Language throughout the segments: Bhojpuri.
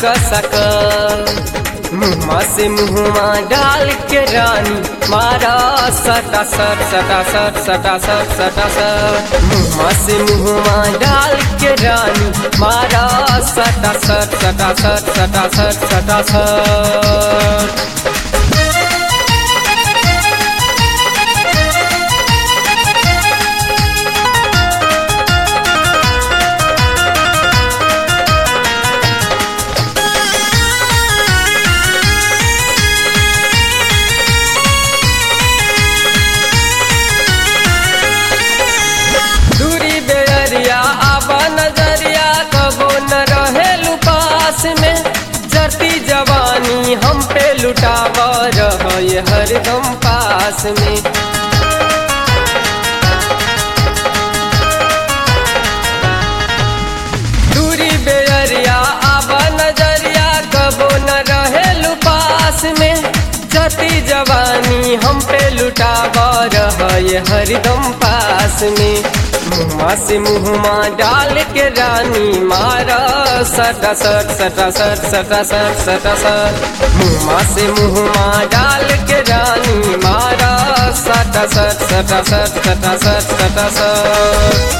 कसक मुँहमा से मुँहमा डाल के रानी मारा सटा सट सटा सट सटा सट सटा सट मुँहमा से मुँहमा डाल के रानी मारा सटा सट सटा सट सटा सट सटा सट दूरी बेरिया आबा नजरिया कबो न रहे पास में जरती जवानी हम पे लुटाव रहे हरदम पास में दूरी बेरिया आबा नजरिया कबो न रहे पास में जती जवानी हम पे लुटाव रहे हरदम पास में मुँहमा से मुँहमा डाल के रानी मारा सटा सट सटा सट सटा सट सटा सट मुँहमा से मुँहमा डाल के रानी मारा सटा सट सटा सट सटा सट सटा सट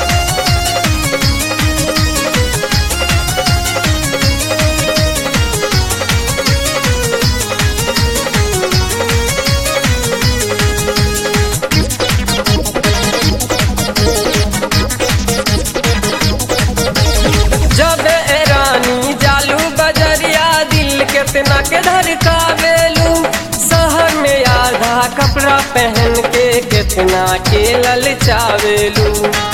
जब ए रानी जालू बजरिया दिल केतना के धड़कावेलू शहर में आधा कपड़ा पहन के केतना के ललचावेलू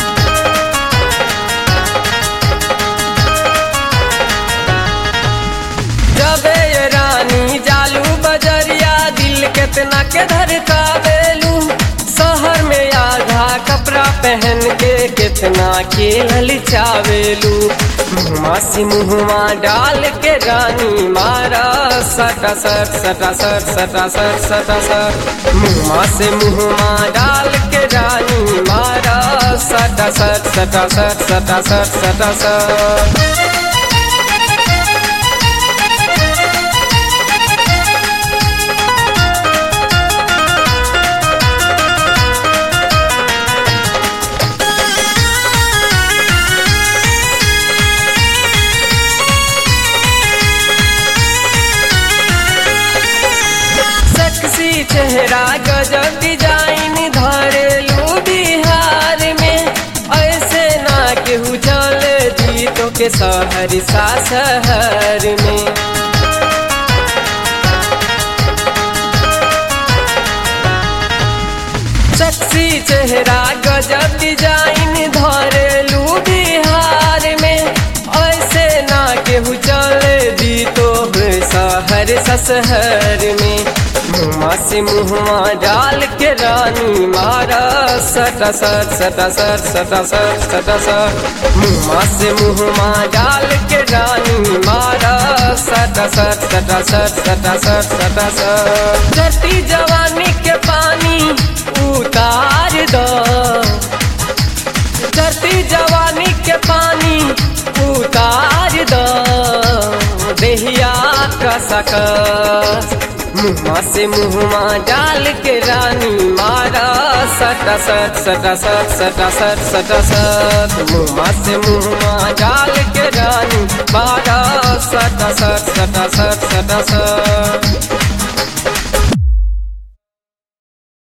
जब ए रानी जालू बजरिया दिल केतना के धड़कावेलू शहर में आधा कपड़ा पहन के कितना के ललचावेलू मुँहमा से मुँहमा डाल के रानी मारा सटा सट सटा सट सटा सट सटा सट मुँहमा से मुँहमा डाल के रानी मारा सटा सट सटा सट सटा सट सटा सट सेक्सी चेहरा गजब डिजाइन धरेलू बिहार में ऐसे ना केहू चल दी तो के शहर सा शहर में सेक्सी चेहरा गजब डिजाइन धरेलू बिहार में ऐसे ना केहू चल दी तो शहर सशहर में मुँहमा से मुँहमा डाल के रानी मारा सटा सट सटा सट सटा सट सटा सट मुँहमा से मुँहमा डाल के रानी मारा सटा सट सटा सट सटा सट सटा सट धरती जवानी के पानी उतार दो धरती जवानी के पानी उतार दो देहिया का सकस मुँहमा से मुँहमा डाल के रानी मारा सटा सट सटा सट सटा सट सटा सट मुँहमा से मुँहमा डाल के रानी मारा सटा सट सटा सट सटा सट